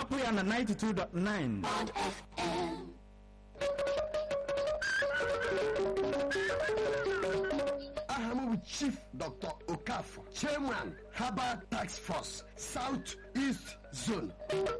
hapụ ya na 92.9 Bond FM. aha m bụ chief dr okafọ chairman herbal tax force south east zone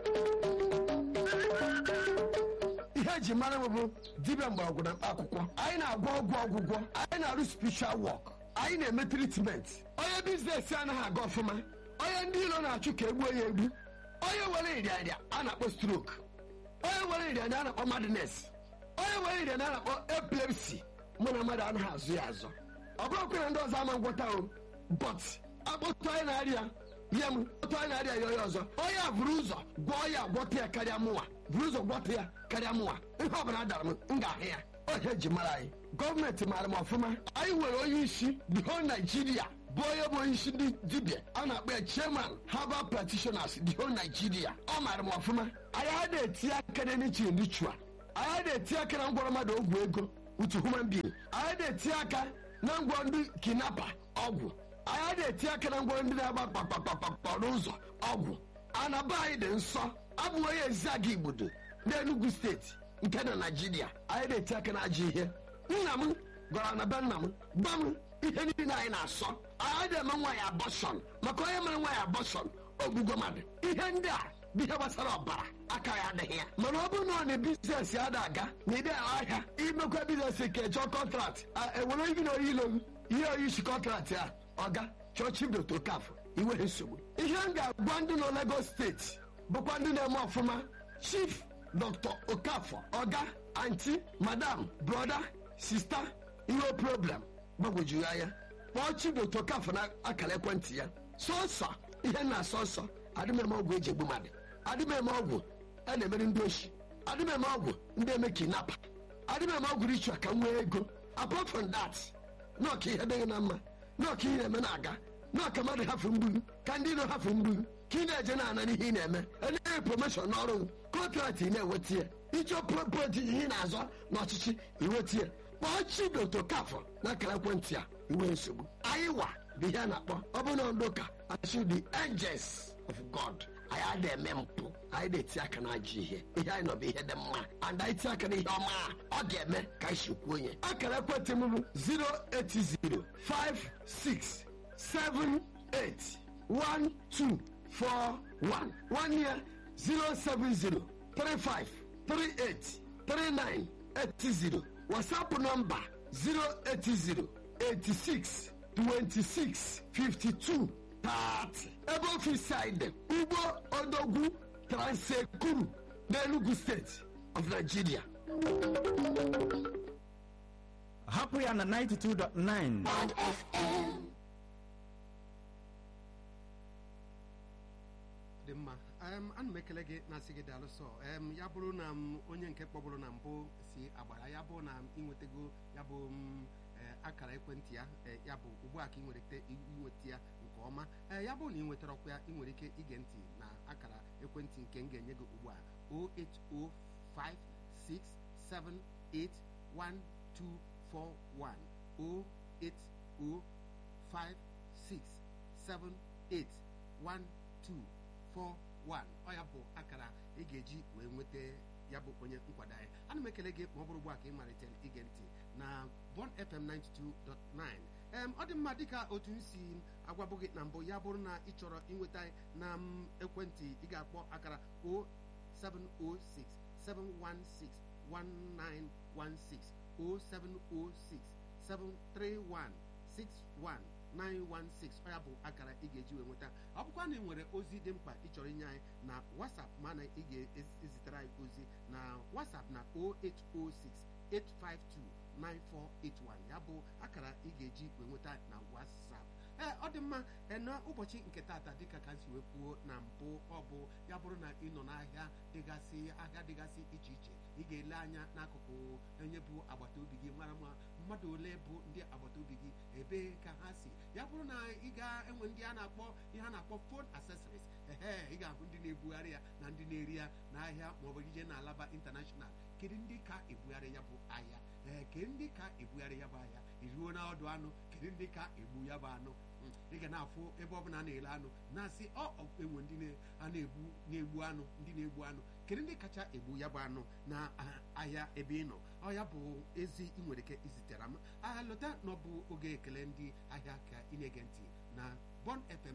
ihe eji mara m bụ dibịa mgbọrọgwụ na mkpa akwụkwọ anyị na-agwọ ọgwụ ọgwụgwọ anyị na-arụ spiritual work anyị na-eme treatment onye biznes anaghị aga ọfụma onye ndị ilo na-achụ ka egbuo ya egbu onye were ịrịarịa a na-akpọ stroke onye were ịrịarịa a na-akpọ madness onye were ịrịarịa a na-akpọ epilepsy mụ na mmadụ anaghị azụ ya azọ ọ bụrụkwa na ndị ọzọ ama ngwọta o but akpọtụ anyị na-arịa nye m otu anyị na-arịa ya onye ọzọ onye a buru ụzọ gwọọ ya gwọta ya karịa mụnwa buru ụzọ gwọta ya karịa mụnwa ihe ọ bụla dara m m ga-ahụ ya ohe ji mara anyị gọọmenti maara m ọfụma anyị nwere onye isi the whole Nigeria bụ onye bụ onye isi ndị dibịa a na-akpọ ya chairman herbal practitioners the whole Nigeria ọ maara m ọfụma anyị a na-etinye aka na anything ritual anyị na-etinye aka na ngwọrọ mmadụ ogwu ego utu human being anyị na-etinye aka na ngwọ ndị kinapa ọgwụ anyị na-etinye aka na ngwọ ndị na-agba kpakpakpakpa n'ụzọ ọgwụ anaba anyị dị nsọ abụghị onye eziaga igbodo n'Enugu steeti nke na naijiria anyị na-etinye aka na ajọ ihe nna m gwara na be nna m gba m ihe niile anyị na-asọ anyị na-eme nwaanyị abọshọn maka onye mere nwaanyị abọshọn ogbugo mmadụ ihe ndị a bụ ihe gbasara ọbara aka ya adịghị ya mana ọ bụrụ na ọ na biznes ya da aga na ide ahịa imekwa biznes ka chọọ kọntrakt ewere gị na oyi ilo ihe oyi isi kọntrakt ya ọga chọọ chief dr kaf iwere nsogbu ihe m ga-agwa ndị nọ Lagos steeti bụkwa ndị na-eme ọfụma chief dr okafọ ọga anti madam broda sista ihe problem gbagwojuru anya kpọọ chief dr okafọ na akara ekwentị ya sọsọ ihe na-asọ nsọ adịmeme ọgwụ eji egbu mmadụ adịmeme ọgwụ a na-emere ndị oshi adịmeme ọgwụ ndị eme kinapa adịmeme ọgwụ richu ka m nwee ego apart from that nọọka ihe dịghị na mma nọọka ihe na-eme na-aga nọọka mmadụ hafụ mgburu ka ndị iro hafụ mgburu ka ị na-eje na-ana n'ihe ị na-eme enyeghị promoshọn n'ọrụ kọntrakt ị na-eweta ya ịchọ propoti ihe ị na-azọ n'ọchịchị iweta ya kpọọ chidoto kafọ na akara ekwentị a iwe nsogbu anyị wa bụ ihe a na-akpọ ọ bụ na ndị ụka asụ the angels of god anyị adịghị eme mpụ anyị na-eti aka na ajọ ihe ihe anyị nọ bụ ihe dị mma and anyị tie aka na ihe ọma a ọ ga-eme ka anyị sikwuo onye akara ekwentị m bụ 08056781241 nwanne ya 07035383980 wasapụ nọmba 080862652 30 ebe ofisi anyị dị ugbo odogwu transekuru n'enugu steeti of nigeria hapụ ya na 92.9 Bond FM. dị mma em, ana m ekele gị na-asị gị daalụ sọ em, ya bụrụ na m onye nke kpọbụrụ na mbụ si agbara ya bụ na m inwetago ya bụ m, eh, akara ekwentị ya eh, ya bụ ugbu a ka ị nwere ike inweta ya nke ọma Eh, ya bụrụ na ị nwetara ọkwa ya ị nwere ike ige ntị na akara ekwentị nke m ga-enye gị ugbu a 08056781241 08056781241 ọ ya bụ akara ị ga-eji wee nweta ya bụ onye nkwado anyị ana m ekele gị ma ọ bụrụ ugbu a ka ị malitere ige ntị na Bond FM 92.9 em ọ dị mma dịka otu m si agwabụ gị na mbụ ya bụrụ na ị chọrọ inweta anyị na m ekwentị ị ga-akpọ akara 0706 716 1916 0706 731 61916 ọ ya bụ akara ị ga-eji wee nweta ọ bụkwa na ị nwere ozi dị mkpa ị chọrọ inye anyị na WhatsApp mana ị ga-ezitere anyị ozi na WhatsApp na 0806 852 9481 ya bụ akara ị ga-eji wee nweta na WhatsApp ee ọ dị mma ee, na ụbọchị nke tata dịka ka m si wee kwuo na mbụ ọ bụ ya bụrụ na ị nọ n'ahịa dịgasị ahịa dịgasị iche iche ị ga-ele anya n'akụkụ onye bụ agbata obi gị mara ma mmadụ ole bụ ndị agbata obi gị ebee ka ha si ya bụrụ na ị ga-enwe ndị a na-akpọ ihe a na-akpọ phone accessories ehe ị ga-ahụ ndị na-ebugharị ya na ndị na-eri ya n'ahịa maọbụ ije na alaba intanashọnal kedu ndị ka ebugharị ya bụ ahịa ee kedu ndị ka ebugharị ya bụ ahịa iruo na ọdụ anụ kedu ndị ka egbu ya bụ anụ Mm, ị ga na-afụ ebe ọbụla a na-ele anụ na-asị ọ ọ, enwe ndị na- a na-egbu na-egbu anụ ndị na-egbu anụ kedu ndị kacha egbu ya bụ anụ na ah, ahịa ebe ị nọ ọ ya bụ ezi ị nwere ike izitere m agha lọta na ọ bụ oge ekele ndị ahịa ka ị na-ege ntị na Bon FM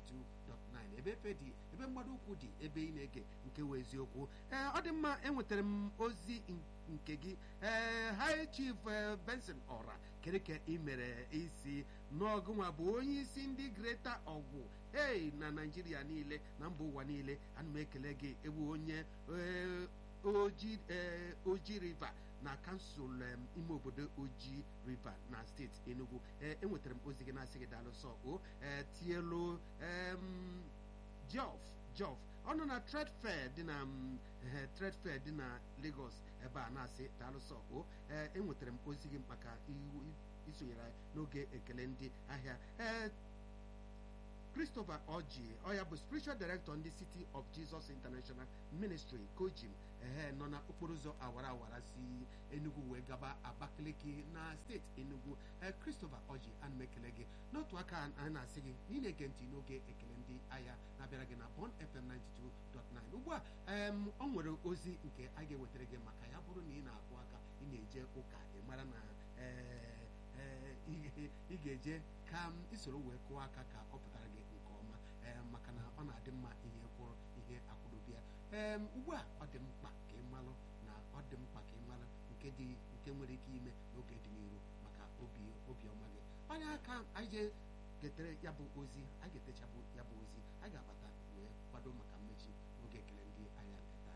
92.9 ebe efe dị ebe mgbado ụkwụ dị ebe ị na-ege nke wee eziokwu ee ọ dị mma enwetara m ozi n- nke gị ee High Chief eh, Benson Ọra kedu ka ị mere isi n'ọgụnwa bụ onye isi ndị Greater ọgwụ hey na Naịjirịa niile na mba ụwa niile ana m ekele gị ewu onye eh, oji eh, oji river na kansụl em, ime obodo oji river na steeti enugu ee enwetara m ozi gị na-asị gị daalụ sọ o ee tielu em, jof jof ọ nọ na trade fair dị na mm, eh, trade fair dị na lagos ebe a na-asị daalụ sọ o ee enwetara m ozi gị maka iwu- isonyere anyị n'oge ekele ndị ahịa ee christopher oji ọ ya bụ spiritual director ndị city of jesus international ministry kojim ehe nọ na okporo ụzọ awara awara si enugu wee gaba abakaliki na steeti enugu ee christopher oji ana m ekele gị n'otu aka anyị na-asị gị na ị na-ege ntị n'oge ekele ndị ahịa na-abịara gị na bon fm 92.9 ugbu a em, ọ nwere ozi nke a ga-ewetara gị maka ya bụrụ na ị na-akụ aka ị na-eje ụka ị mara na ee ee, ị ị ga-eje ka m isoro wee kụọ aka ka ọ pụtara gị nke ọma ee maka na ọ na-adị mma ihe kwụrụ ihe akwụdobe ya ee ugbu a ọ dị mkpa ka ị malụ na ọ dị mkpa ka ị malụ nke dị nke nwere ike ime n'oge dị n'iru maka obi obiọma gị onye aka anyị je getere ya bụ ozi anyị ga-etechabụ ya bụ ozi anyị ga-abata wee kwado maka mmechi n'oge ekele ndị ahịa nke taa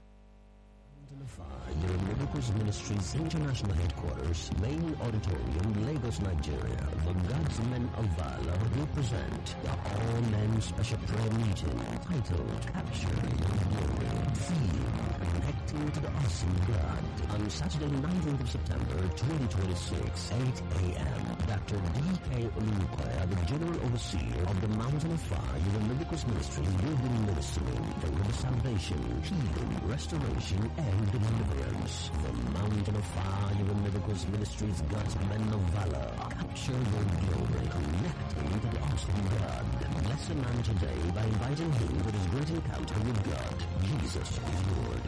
Your Miracles Ministries International Headquarters, Main Auditorium, Lagos, Nigeria. The God's Men of Valor will present the All Men Special Prayer Meeting titled Capture Your Glory. Theme Connecting to the Awesome God. On Saturday, 19th of September, 2026, 8 a.m. Dr. D.K. Olukoya, the General Overseer of the Mountain of Fire, Your Miracles Ministry, will be ministering the word of salvation, healing, restoration, and deliverance. The Mountain of Fire, Your Miracles Ministries, God's Men of Valor. Capture your glory, connecting to the awesome God. Bless a man today by inviting him to his great encounter with God. Jesus is Lord.